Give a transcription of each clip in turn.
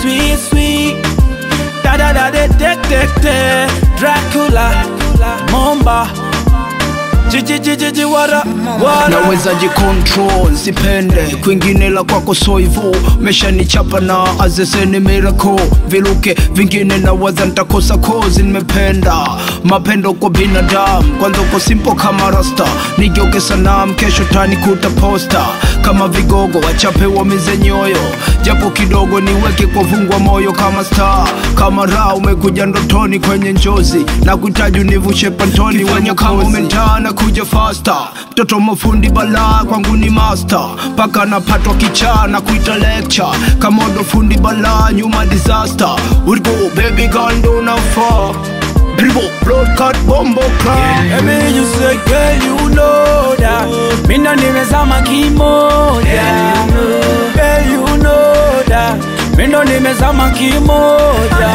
sweet, sweet. Da da da de de de de. Dracula, Momba. Jiji jiji jiji wara wara. naweza jicontrol sipende kwingine la kwako so hivo meshanichapa na azeseni miracle viluke vingine nawaza ntakosa kozi nimependa mapendo kwa binadamu kwanza uko simple kama rasta nigeuke sanam kesho tanikuta posta kama vigogo wachape wamize nyoyo japo kidogo niweke kwa vungwa moyo kama star kama raa umekuja ndotoni kwenye njozi na kuhitaji univushe pantoni wenye kama umentana kuja fasta mtoto mafundi balaa kwangu ni master mpaka napatwa kichaa na kuita lecture kama odo fundi balaa nyuma disaster Would go baby girl ndo nafaa Dribble, broadcast, bombo clock Let me just say, girl, you know that. Me no nimezama kimoja. Girl, you know that. Me no nimezama kimoja.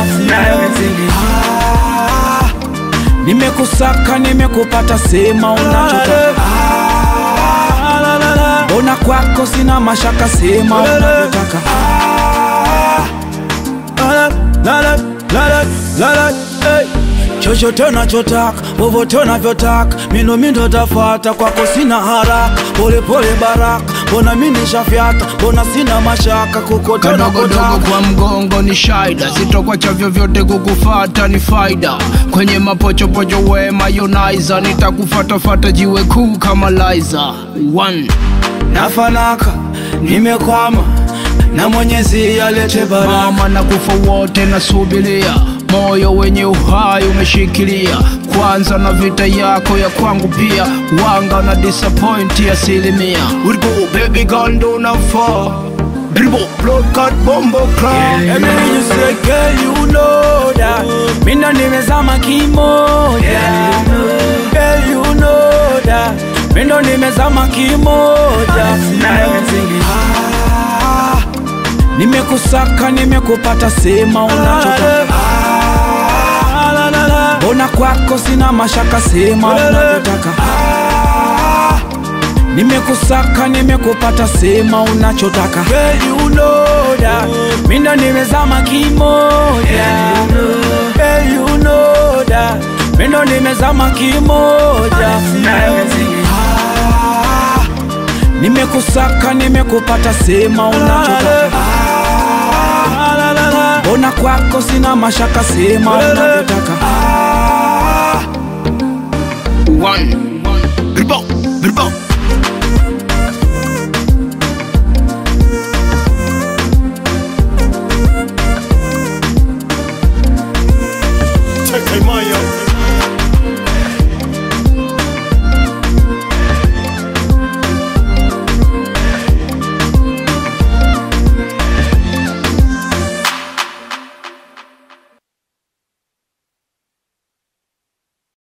Ah, Nimekusaka, nimekupata, sema unachotaka. Mbona kwako sina mashaka, sema unavyotaka. chochote unachotaka vovote unavyotaka mino mindo tafata kwako sina haraka polepole baraka mbona mi nishafyata mbona sina mashaka kukote kadogodogo unakotaka kwa mgongo ni shaida sitokwacha vyovyote kukufata ni faida kwenye mapochopocho we mayonaiza nitakufatafata jiwe kuu kama liza One. nafanaka nimekwama na mwenyezi alete baraka mama na kufa wote nasubiria moyo wenye uhai umeshikilia kwanza na vita yako ya kwangu pia wanga na disappoint asilimia Would go baby girl ndo nafaa Dribble, broadcast, bombo clock Let me just say, girl, you know that. Me no nimezama kimoja. Girl, you know that. Me no nimezama kimoja. Ah, Nimekusaka, nimekupata, sema unachotaka. Mbona kwako sina mashaka, sema unavyotaka. Nimekusaka, nimekupata, sema unachotaka. Girl, you know that. Me no nimezama kimoja. Girl, you know that. Me no nimezama kimoja. Ah, Nimekusaka, nimekupata, sema unachotaka. Mbona kwako sina mashaka, sema unavyotaka. One. Dribble, dribble.